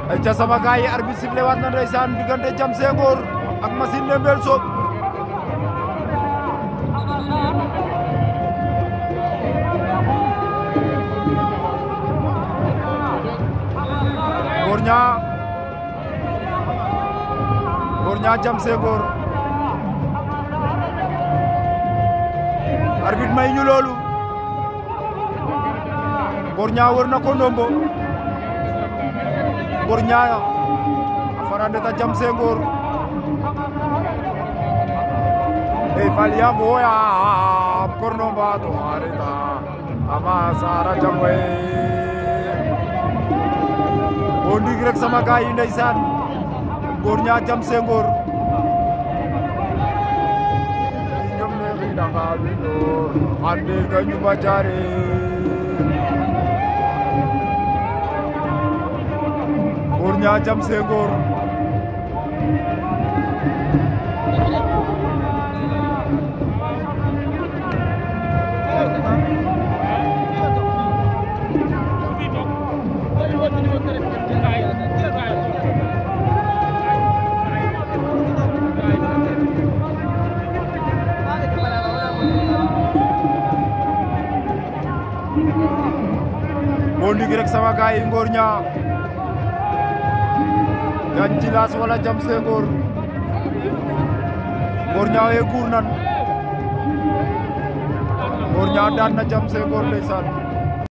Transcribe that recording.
ay ca sama gaay yi arbitre sifflé waat na ndeysaan diggante Jam Senghor ak Machine ne Mbel Sob Ngor Niang Ngor Niang Jam Senghor arbitre may ñu loolu Ngor Niang wër na ko ndombo Ngor Niang a farandeta Jam Senghor e faliyam woyam korno mbato areta ama sara jamwe o ndig rek sama gaay yi ndeysaan Ngor Niang Jam Senghor ñom ne xidanga windoor xande ga ñuma jaare Ngor Niang Jam Senghor o ndig rek sama gaay yi Ngor Niang Ganj Jilas wala Jam Senghor Ngor Niang we guur nan Ngor Niang daan na Jam Senghor ndeysaan